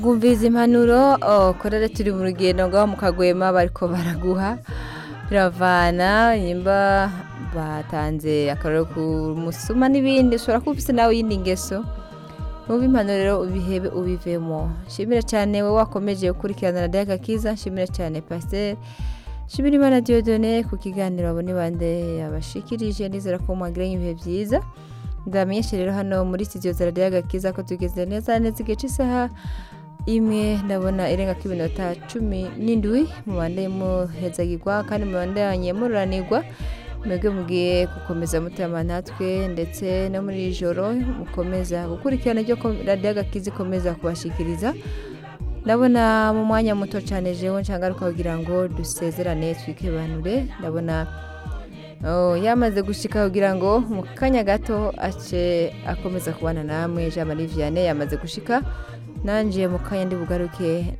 Ngumviza impanuro oh, korera turi mu rugendo ngaho mu kagwema bariko baraguha biravana nyimba batanze akaroro ku musuma n'ibindi ushobora kuba ufise nawe yindi ngeso numva impanuro rero ubihebe ubivemo nshimira cyane wowe wakomeje gukurikirana radiyo agakiza nshimira cyane pasiteri nshimira imana diodone ku kiganiro abone bande yabashikirije nizera ko mwagiranye ibihe byiza ndamenyeshe rero hano muri studio za radiyo agakiza ko tugeze neza neza igihe cy'isaha imwe ndabona irenga ko iminota cumi n'indwi mubande muhezagirwa kandi mubandanye mururanirwa mwebwe mugiye gukomeza mutema natwe ndetse no muri iri joro mukomeza gukurikirana ibyo ko radiyo agakiza ikomeza kubashikiriza ndabona mu mwanya muto cyane jewe nshagaruka kugira ngo dusezerane twikebanure ndabona oh, yamaze gushika kugira ngo mu kanya gato ace akomeza kubana namwe jean marie vianney yamaze gushika nanje mu kanya ndi bugaruke